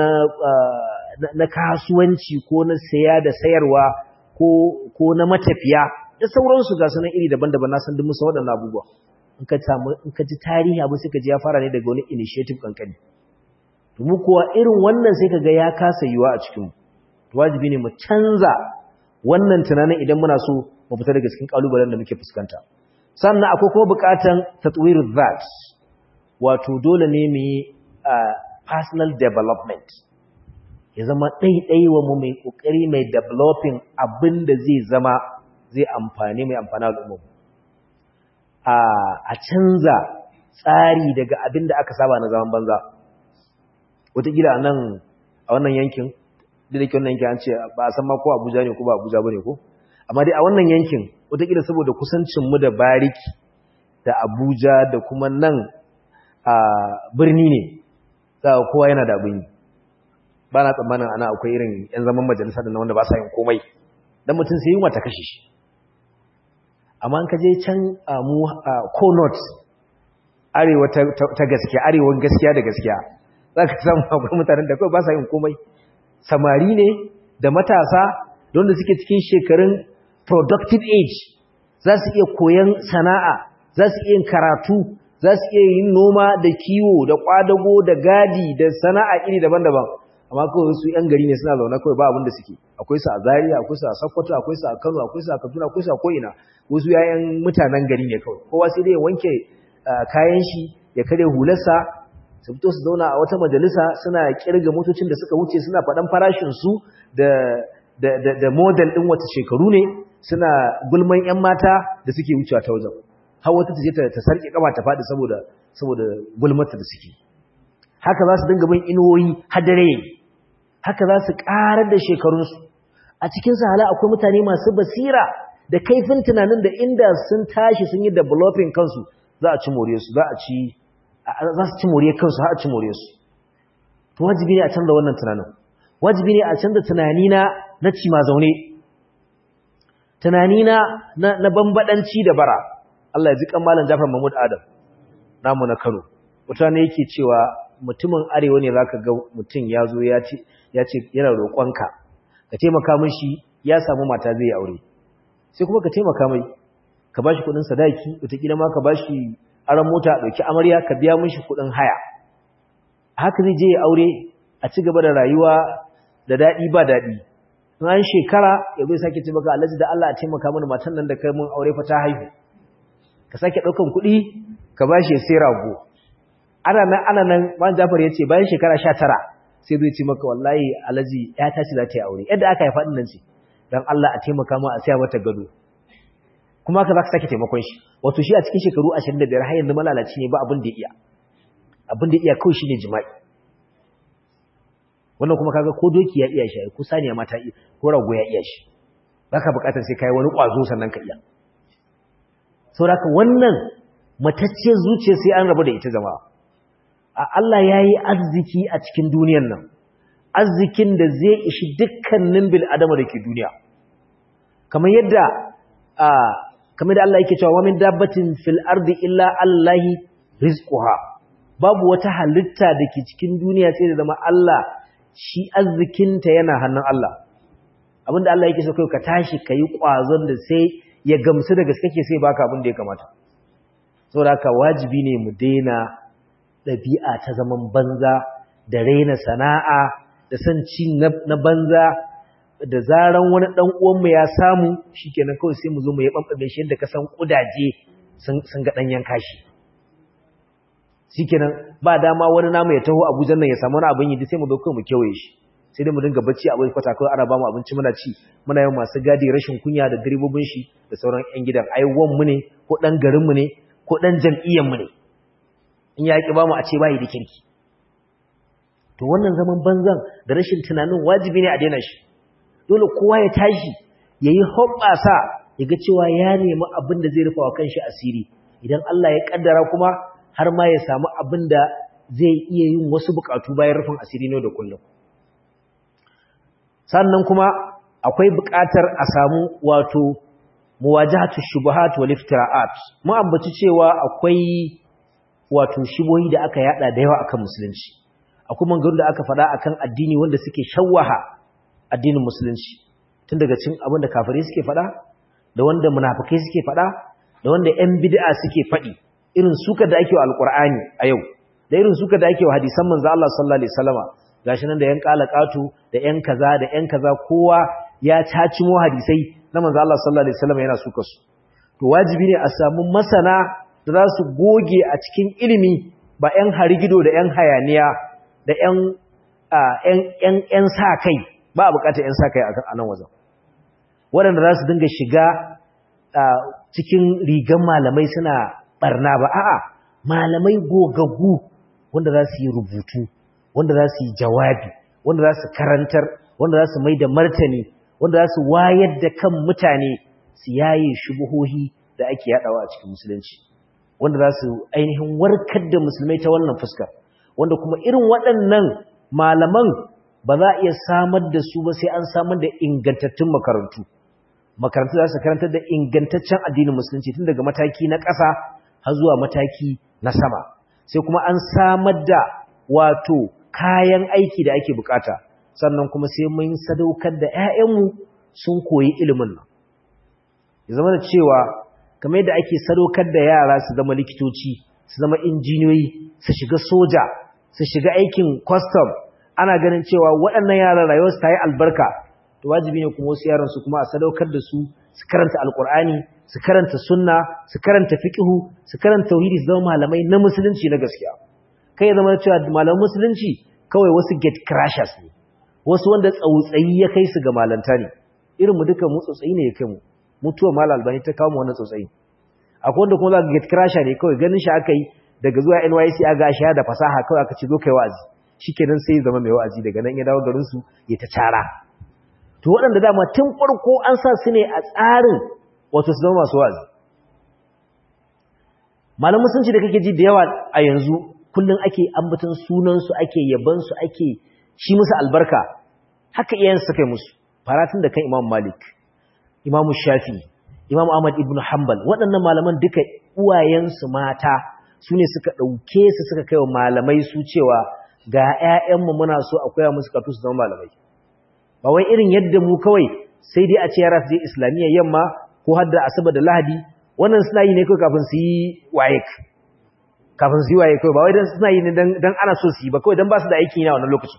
na kasuwanci ko na saya da sayarwa ko ko na matafiya da sauransu ga sunan iri daban-daban na san duk musa waɗannan abubuwa in ka samu in ka ji tarihi abu sai ka ji ya fara ne daga wani initiative kankani to mu kuwa irin wannan sai ka ga ya kasa yiwa a cikin wajibi ne mu canza wannan tunanin idan muna so mu fita daga cikin kalubalen da muke fuskanta sannan akwai kuma bukatan tatwiru that wato dole ne mu yi personal development ya zama ɗaiɗaiwa mu mai ƙoƙari mai developing abin da zai zama zai amfani mai amfani al'umma a canza tsari daga abin da aka saba na zaman banza wataƙila a nan a wannan yankin da da ke wannan yankin an ce ba a san ma ko abuja ne ko ba abuja ba ne ko amma dai a wannan yankin wataƙila saboda kusancinmu da bariki da abuja da kuma nan a birni ne za kowa yana da abin yi ba na tsammanin ana akwai irin 'yan zaman majalisa da na wanda ba sa yin komai don mutum sai yi wata kashe shi amma ka je can mu konot arewa ta gaskiya arewan gaskiya da gaskiya za ka samu akwai mutanen da kawai ba sa yin komai samari ne da matasa da wanda suke cikin shekarun productive age za su iya koyan sana'a za su iya yin karatu za su iya yin noma da kiwo da kwadago da gadi da sana'a iri daban-daban amma kawai su yan gari ne suna zaune kawai ba abin da suke akwai su a Zaria akwai su a Sokoto akwai su a Kano akwai su a Kaduna akwai su a ko'ina wasu yayan mutanen gari ne kawai kowa sai dai ya wanke kayan shi ya kare hularsa su fito su zauna a wata majalisa suna kirga motocin da suka wuce suna faɗan farashin su da da da, da model din wata shekaru ne suna gulman yan mata da suke wucewa ta wajen har wata ta je ta sarki kama ta faɗi saboda saboda gulmata da suke haka za su dinga bin inuwoyi hadare haka za su ƙarar da shekarunsu a cikin hala akwai mutane masu basira da kaifin tunanin da inda sun tashi sun yi developing kansu za a ci more su za a ci za su ci more kansu har a ci more su to wajibi ne a canza wannan tunanin wajibi ne a canza tunani na na ci ma zaune tunani na na bambadanci da bara Allah ya ji kan malam Jafar Mahmud Adam namu na Kano mutane yake cewa mutumin arewa ne zaka ga mutum ya zo ya ce ya ce yana roƙonka ka taimaka mishi ya samu mata zai aure sai kuma ka taimaka mai ka bashi kuɗin sadaki wataƙila ma ka bashi aron mota a ɗauki amarya ka biya mishi kuɗin haya haka zai je ya aure a ci gaba da rayuwa da daɗi ba daɗi in an shekara ya zai sake ce maka alhaji da Allah a taimaka mana matan nan da kai mun aure fa ta haihu ka sake ɗaukan kuɗi ka bashi ya sai rago ana nan ana nan man Jafar ya ce bayan shekara 19 sai zai ce maka wallahi alaji ya tashi za ta yi aure yadda aka haifa nan ce dan Allah a taimaka mu a saya mata gado kuma haka zaka sake taimakon shi wato shi a cikin shekaru 25 har yanzu malalaci ne ba abin da iya abin da iya kawai shine jima'i wannan kuma kaga ko doki ya iya shi ko saniya ma ta iya ko rago ya iya shi baka bukatar sai kai wani kwazo sannan ka iya saboda wannan matacce zuciya sai an rabu da ita jama'a Allah ya yi arziki a cikin duniyan nan, arzikin da zai ishi dukkanin bil'adama da ke duniya. Kamar yadda, kamar da Allah yake cewa wamin dabbatin fil ardi illa Allahi rizquha babu wata halitta da ke cikin duniya sai da zama Allah shi arzikinta yana hannun Allah. Abinda Allah yake so kai ka tashi ka yi ƙwazon da sai ya gamsu da gaske ke sai baka abin da ya kamata. Saboda haka wajibi ne mu daina ɗabi'a ta zaman banza da raina sana'a da son ci na banza da zaran wani ɗan uwanmu ya samu shi kenan kawai sai mu zo mu yi ɓamɓame shi yadda ka san ƙudaje sun ga ɗanyen kashi shi kenan ba dama wani namu ya taho abuja nan ya samu wani abin yi sai mu zo kawai mu kewaye shi sai dai mu dinga bacci a bai kwata kawai ana ba mu abinci muna ci muna yin masu gadi rashin kunya da direbobin shi da sauran 'yan gidan ai mu ne ko ɗan garinmu ne ko ɗan jam'iyyarmu ne in ya ƙi ba mu a ce bayi da kirki to wannan zaman banzan da rashin tunanin wajibi ne a daina shi dole kowa ya tashi ya yi hoɓɓasa ya ga cewa ya nemi abin da zai rufa wa kanshi asiri idan Allah ya ƙaddara kuma har ma ya samu abin da zai iya yin wasu buƙatu bayan rufin asiri ne da kullum sannan kuma akwai buƙatar a samu wato muwajahatu shubuhat wal iftira'at mu ambaci cewa akwai wato shibohi da aka yada da yawa akan musulunci akwai maganganun da aka faɗa akan addini wanda suke shawwaha addinin musulunci tun daga cin abin da kafirai suke faɗa da wanda munafikai suke faɗa da wanda ƴan bid'a suke faɗi irin suka da ake wa alqur'ani a yau da irin suka da ake wa hadisan manzo Allah sallallahu alaihi wasallama gashi nan da ƴan qalaqatu da ƴan kaza da ƴan kaza kowa ya cacimo hadisai na manzo Allah sallallahu alaihi wasallama yana suka su to wajibi ne a samu masana da za su goge a cikin ilimi ba ƴan harigido da ƴan hayaniya da ƴan sa kai ba a bukatar ƴan sa kai a nan wajen waɗanda za su dinga shiga cikin rigan malamai suna barna ba a'a malamai gogaggu wanda za su yi rubutu wanda za su yi jawabi wanda za su karantar wanda za su mai da martani wanda za su wayar da kan mutane su yaye shubuhohi da ake yadawa a cikin musulunci wanda za su ainihin warkar da musulmai ta wannan fuskar wanda kuma irin waɗannan malaman ba za a iya samar da su ba sai an samar da ingantattun makarantu makarantu za su karantar da ingantaccen addinin musulunci tun daga mataki na ƙasa har zuwa mataki na sama sai kuma an samar da wato kayan aiki da ake bukata sannan kuma sai mun sadaukar da 'ya'yanmu sun koyi ilimin nan ya zama da cewa kamar yadda ake sadaukar da yara su zama likitoci su zama injiniyoyi su shiga soja su shiga aikin custom ana ganin cewa waɗannan yaran rayuwarsu ta yi albarka to wajibi ne kuma wasu yaran su kuma a sadaukar da su su karanta alkur'ani su karanta sunna su karanta fiqhu su karanta tauhidi su zama malamai na musulunci na gaskiya kai zama cewa malaman musulunci kawai wasu gate crashers ne wasu wanda tsautsayi ya kai su ga malanta ne irin mu duka mu tsautsayi ne ya kai mu mutuwa mal albani ta kawo mu wannan tsautsayi akwai wanda kuma za ka gate crasher ne kawai ganin shi aka yi daga zuwa NYC aga shi da fasaha kawai aka ce zo kai wa'azi shikenan sai zama mai wa'azi daga nan ya dawo garin su ya ta cara to waɗanda dama tun farko an sa su ne a tsarin wato su zama masu wa'azi malam musulunci da kake ji da yawa a yanzu kullum ake ambaton sunansu ake yabansu ake shi musu albarka haka iyayen suka yi musu faratun da kan imam malik imam shafi imam ahmad ibn hanbal waɗannan malaman duka uwayensu mata su ne suka ɗauke su suka kai wa malamai su cewa ga 'ya'yanmu muna so a koya musu katu su zama malamai ba wai irin yadda mu kawai sai dai a ce yara su je islamiyya yamma ko har da asabar da lahadi wannan suna yi ne kawai kafin su yi waye kafin su yi waye kawai ba wai dan suna yi ne dan ana so su yi ba kawai dan ba su da aikin yi na wannan lokacin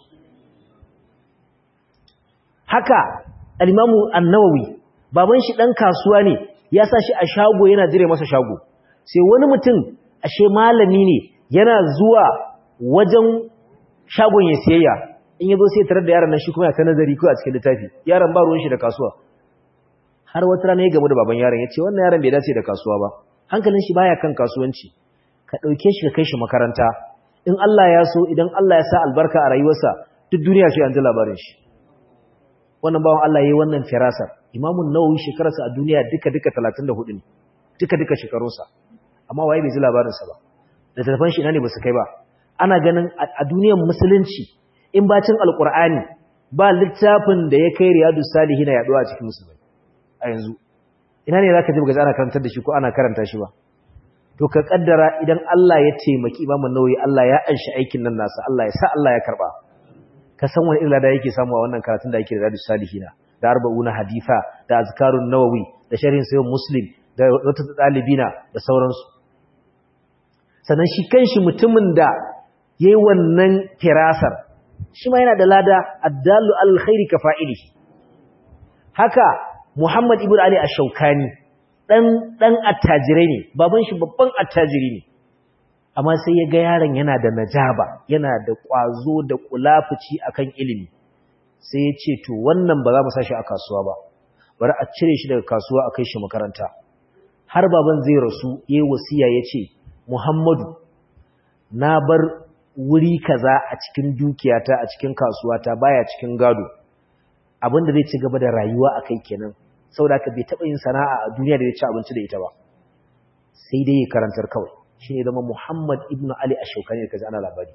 haka al-imamu an-nawawi baban shi dan kasuwa ne ya sa shi a shago yana jire masa shago sai wani mutum ashe malami ne yana zuwa wajen shagon ya siyayya in yazo sai tarar da yaron nan shi kuma ya ta nazari ko a cikin littafi yaron ba ruwan shi da kasuwa har wata rana ya gamu da baban yaron ya ce wannan yaron bai dace da kasuwa ba hankalin shi baya kan kasuwanci ka dauke shi ka kai shi makaranta in Allah ya so idan Allah ya sa albarka a rayuwarsa duk duniya sai an ji labarin shi wannan bawan Allah yayi wannan firasar Imam Nawawi shekararsa a duniya duka duka 34 ne duka duka shekarunsa amma waye bai ji labarin sa ba da telefon shi ina ne ba su kai ba ana ganin a duniyar musulunci in bacin alkur'ani ba littafin da ya kai riyadu salihina yaduwa a cikin musulmai a yanzu ina ne zaka ji ga ana karantar da shi ko ana karanta shi ba to ka kaddara idan Allah ya taimaki Imam Nawawi Allah ya anshi aikin nan nasa Allah ya sa Allah ya karba ka san wani illa da yake samu a wannan karatun da yake da riyadu salihina da arba'una haditha da azkarun nawawi da sharhin sayyid muslim da wata dalibina da sauransu sannan shi kanshi mutumin da yayi wannan firasar shi ma yana da lada addallu alkhairi ka fa'ilihi haka Muhammad ibn Ali ash-Shawkani dan dan attajirai ne baban shi babban attajiri ne amma sai ya ga yaron yana da najaba yana da kwazo da kulafuci akan ilimi sai ya ce to wannan ba za mu sashi a kasuwa ba bari a cire shi daga kasuwa a kai shi makaranta har baban zai rasu yayi wasiya yace Muhammadu na bar wuri kaza a cikin dukiyata a cikin kasuwata baya cikin gado abinda zai ci gaba da rayuwa akai kenan saboda ka bai taba yin sana'a a duniya da ya ci abinci da ita ba sai dai ya karantar kawai shine zama Muhammad ibn Ali ash-Shawkani da kaji ana labari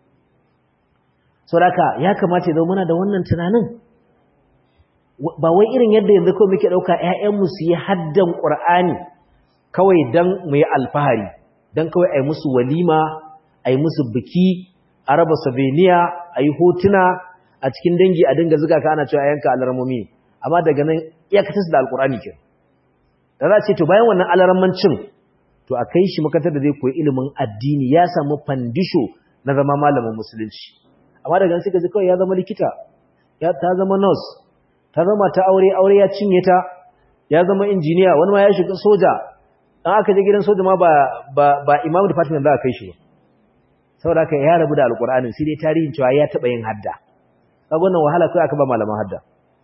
saboda ya kamata ya zama muna da wannan tunanin ba wai irin yadda yanzu kawai muke dauka ƴaƴanmu su yi haddan Qur'ani kawai dan mu yi alfahari dan kawai ai musu walima a yi musu biki a raba sabeniya a yi hotuna a cikin dangi a dinga zuga ka ana cewa yanka alarmomi amma daga nan iyakatar da alkurani ke da za a ce to bayan wannan alarmancin to a kai shi makatar da zai koyi ilimin addini ya samu fandisho na zama malamin musulunci amma daga nan suka ji kawai ya zama likita ya ta zama nurse ta zama ta aure aure ya cinye ta ya zama injiniya wani ma ya shiga soja dan aka je gidan soja ma ba ba ba imam department za a kai shi ba saboda haka ya rabu da alkur'anin sai dai tarihin cewa ya taba yin hadda kaga wannan wahala kai aka ba malaman hadda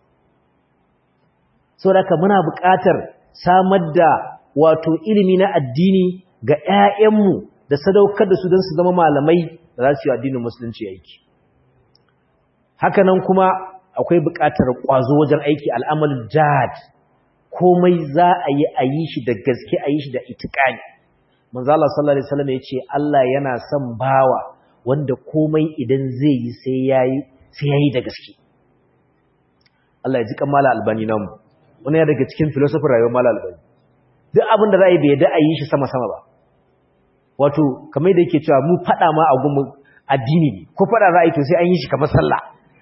saboda haka muna buƙatar samar da wato ilimi na addini ga ƴaƴanmu da sadaukar da su don su zama malamai da za su yi addinin musulunci aiki hakanan kuma akwai buƙatar ƙwazo wajen aiki al'amalin jihad komai za a yi a yi shi da gaske a yi shi da itikani manzo Allah sallallahu alaihi wasallam ya ce Allah yana son bawa wanda komai idan zai yi sai yayi sai yayi da gaske Allah ya ji kan mala albani nan wani ya daga cikin philosophy rayuwar mala albani duk abin da za a yi bai da a yi shi sama sama ba wato kamar da yake cewa mu fada ma a gumu addini ne ko fada za a yi to sai an yi shi kamar sallah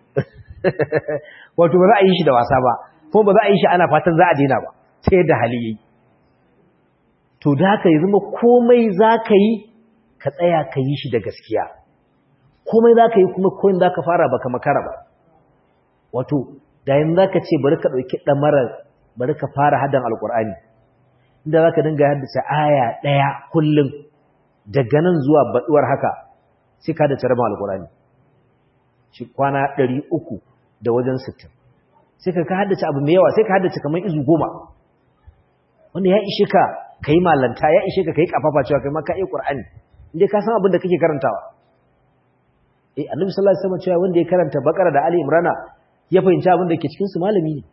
wato ba za a yi shi da wasa ba kuma ba za a yi shi ana fatan za a daina ba sai da hali yi to da haka ya zama komai za ka yi ka tsaya ka yi shi da gaskiya komai za ka yi kuma koyin za ka fara baka makara ba wato da yin za ka ce bari ka ɗauki ɗamarar bari ka fara hadan alƙur'ani inda za ka dinga haddace aya ɗaya kullum daga nan zuwa baɗuwar haka sai ka da rabin alƙur'ani shi kwana ɗari uku da wajen sittin sai ka ka haddace abu mai yawa sai ka haddace kamar izu goma wanda ya ishe ka ka yi malanta ya ishe ka ka yi ƙafafa cewa kai ma ka iya ƙur'ani inda ka san abin da kake karantawa eh annabi sallallahu alaihi wasallam cewa wanda ya karanta bakara da ali imrana ya fahimci abin da ke cikin su malami ne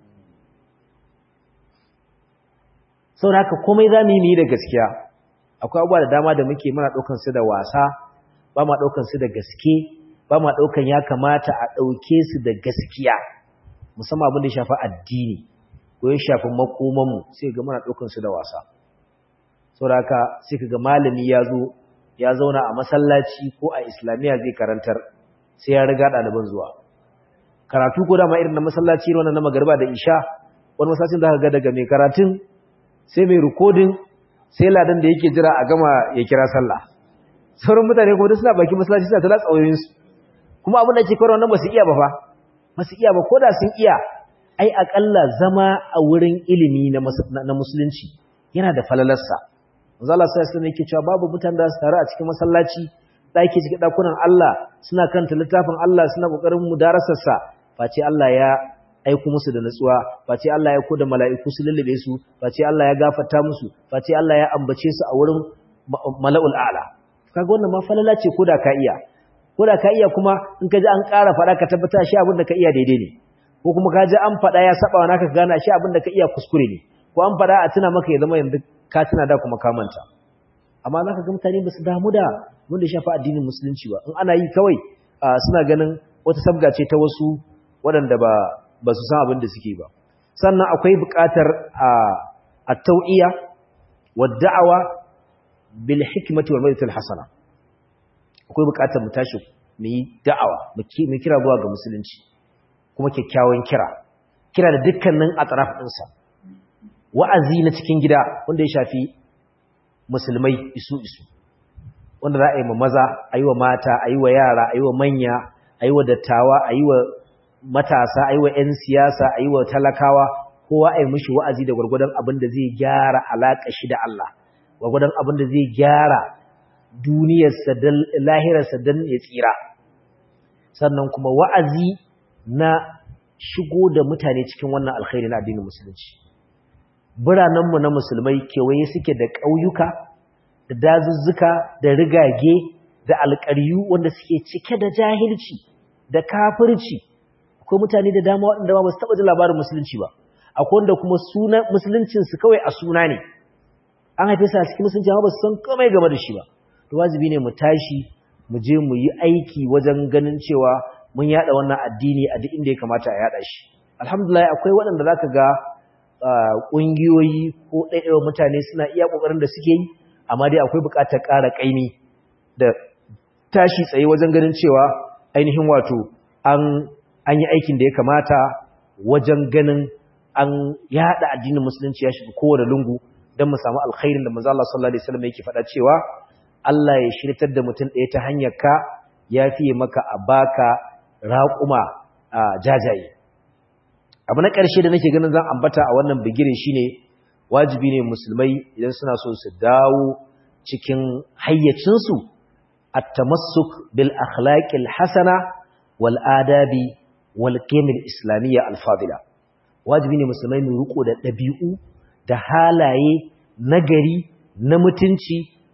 saboda haka komai za mu yi da gaskiya akwai abubuwa da dama da muke muna ɗaukan su da wasa ba ma ɗaukan su da gaske ba ma ɗaukan ya kamata a ɗauke su da gaskiya musamman abin da ya shafi addini ko ya shafi makomanmu sai ga muna ɗaukan su da wasa saboda haka sai ka ga malami ya zo ya zauna a masallaci ko a islamiyya zai karantar sai ya riga ɗaliban zuwa karatu ko dama irin na masallaci wannan na magarba da isha wani masallacin da ga daga mai karatun sai mai rikodin sai ladan da yake jira a gama ya kira sallah sauran mutane kuma suna baki masallaci suna tala tsawoyinsu kuma abin da ke kawai wannan ba su iya ba fa ba su iya ba ko da sun iya ai akalla zama a wurin ilimi na musulunci yana da falalarsa manzo Allah sai sai yake cewa babu mutane da su taru a cikin masallaci dake cikin dakunan Allah suna kanta littafin Allah suna kokarin mudarasar sa face Allah ya aiko musu da nutsuwa face Allah ya aiko da mala'iku su lullube su face Allah ya gafarta musu face Allah ya ambace su a wurin mala'ul a'la kaga wannan ma falala ce koda ka iya koda ka iya kuma in ka ji an ƙara faɗa ka tabbata shi abin da ka iya daidai ne ko kuma ka ji an faɗa ya saba wa naka gana shi abin da ka iya kuskure ne ko an faɗa a tuna maka ya zama yanzu ka tuna da kuma ka manta amma za ka ga mutane ba su damu da wanda shafa addinin musulunci ba in ana yi kawai suna ganin wata sabga ce ta wasu waɗanda ba ba su san abin da suke ba sannan akwai buƙatar a tau'iya wa da'awa bil hikmati wal mawdatil hasana akwai buƙatar mu tashi mu yi da'awa mu kira zuwa ga musulunci kuma kyakkyawan kira kira da dukkanin atraf ɗinsa wa'azi na cikin gida wanda ya shafi musulmai isu isu wanda za a yi ma maza a yi wa mata a yi wa yara a yi wa manya a yi wa dattawa a yi wa matasa a yi wa 'yan siyasa a yi wa talakawa kowa a yi mishi wa'azi da gwargwadon abin da zai gyara alaƙa shi da Allah gwargwadon abin da zai gyara duniyarsa da lahirarsa don ya tsira sannan kuma wa'azi na shigo da mutane cikin wannan alkhairi na addinin musulunci biranenmu na musulmai kewaye suke da ƙauyuka da dazuzzuka da rigage da alƙaryu wanda suke cike da jahilci da kafirci akwai mutane da dama waɗanda ba su taɓa ji labarin musulunci ba akwai wanda kuma suna musuluncinsu kawai a suna ne an haife su a cikin musulunci amma ba su san komai game da shi ba to wajibi ne mu tashi mu je mu yi aiki wajen ganin cewa mun yada wannan addini a duk inda ya kamata a yada shi alhamdulillah akwai waɗanda zaka ga ƙungiyoyi ko ɗaiɗaiwa mutane suna iya ƙoƙarin da suke yi amma dai akwai buƙatar ƙara ƙaimi da tashi tsaye wajen ganin cewa ainihin wato an an yi aikin da ya kamata wajen ganin an yada addinin musulunci ya shiga kowane lungu don mu samu alkhairin da manzo Allah sallallahu alaihi wasallam yake faɗa cewa Allah ya shirtar da mutum ɗaya ta hanyar ka ya fiye maka a baka raƙuma a jajaye abu na ƙarshe da nake ganin zan ambata a wannan bigirin shine wajibi ne musulmai idan suna so su dawo cikin hayyacinsu at-tamassuk bil akhlaqil hasana wal adabi wal qiyamil islamiyya al fadila wajibi ne musulmai mu riko da dabi'u da halaye nagari na mutunci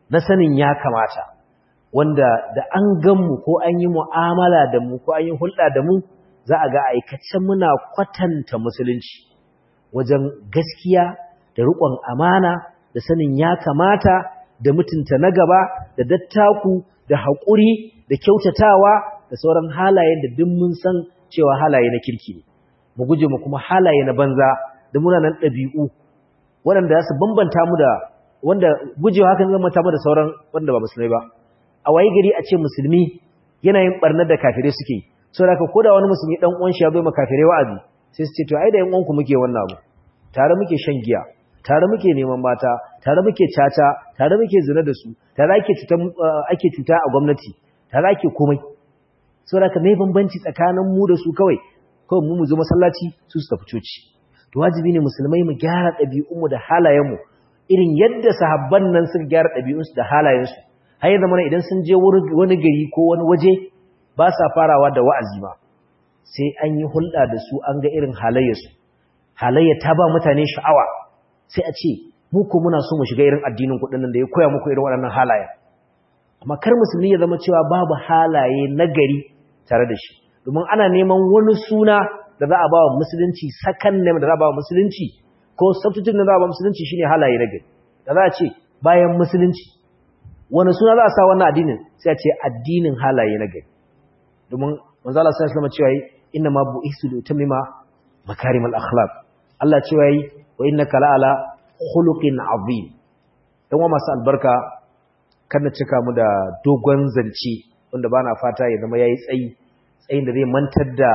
na sanin ya kamata wanda da an ganmu ko an yi mu'amala da mu ko an yi hulɗa da mu za a ga aikace muna kwatanta musulunci wajen gaskiya da riƙon amana da sanin ya kamata da mutunta na gaba da dattaku da haƙuri da kyautatawa da sauran halayen da duk mun san cewa halaye na kirki ne mu guje mu kuma halaye na banza da munanan ɗabi'u waɗanda za su bambanta mu da wanda gujewa hakan zama ta mu da sauran wanda ba musulmai ba a waye gari a ce musulmi yana yin barnar da kafirai suke yi saboda haka ko da wani musulmi dan uwan shi ya zo ma kafirai wa'azi sai su ce to ai da yan uwanku muke wannan abu tare muke shan giya tare muke neman mata tare muke caca tare muke zina da su tare ake cuta ake cuta a gwamnati tare ake komai saboda haka me bambanci tsakanin mu da su kawai kawai mu mu zo masallaci su su tafi coci to wajibi ne musulmai mu gyara ɗabi'unmu da halayenmu irin yadda sahabban nan suka gyara ɗabi'unsu da halayensu har ya zama idan sun je wani gari ko wani waje ba sa farawa da wa'azi ba sai an yi hulɗa da su an ga irin halayyarsu halayya ta ba mutane sha'awa sai a ce mu ko muna so mu shiga irin addinin kuɗin nan da ya koya muku irin waɗannan halaye amma kar musulmi ya zama cewa babu halaye na gari tare da shi domin ana neman wani suna da za a ba wa musulunci sakan ne da za a ba wa musulunci ko substitute da za a ba musulunci shine halaye na gari da za a ce bayan musulunci wani suna za a sa wannan addinin sai a ce addinin halaye na gari domin manzo Allah sallallahu alaihi cewa inna ma bu'istu li utammima makarimal akhlaq Allah cewa yi wa innaka la'ala khuluqin azim dan wa masu albarka kana cika mu da dogon zance wanda bana fata ya zama yayi tsayi tsayin da zai mantar da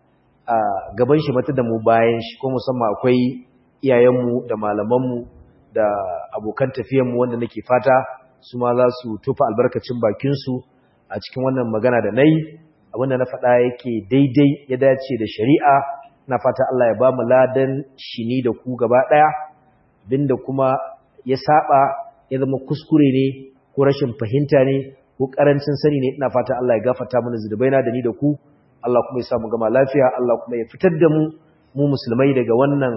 gaban shi mata da mu bayan shi ko musamman akwai iyayenmu da malamanmu da abokan tafiyanmu wanda nake fata su ma za su tufa albarkacin bakinsu a cikin wannan magana da na yi abinda na faɗa yake daidai ya dace da shari'a na fata Allah ya ba mu ladan shi ni da ku gaba ɗaya abinda kuma ya saba ya zama kuskure ne ko rashin fahimta ne ko ƙarancin sani ne ina fata Allah ya gafarta mana zunubaina da ni da ku Allah kuma ya sa mu gama lafiya Allah kuma ya fitar da mu mu musulmai daga wannan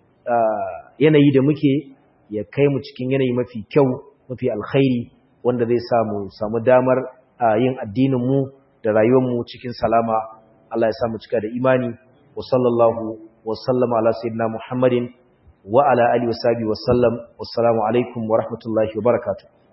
yanayi da muke ya kai mu cikin yanayi mafi kyau mafi alkhairi wanda zai samu samu damar yin addinin mu da rayuwar mu cikin salama Allah ya sa mu cika da imani wa sallallahu wa sallama ala sayyidina Muhammadin wa ala alihi wa sahbihi wa sallam wassalamu alaikum wa rahmatullahi wa barakatuh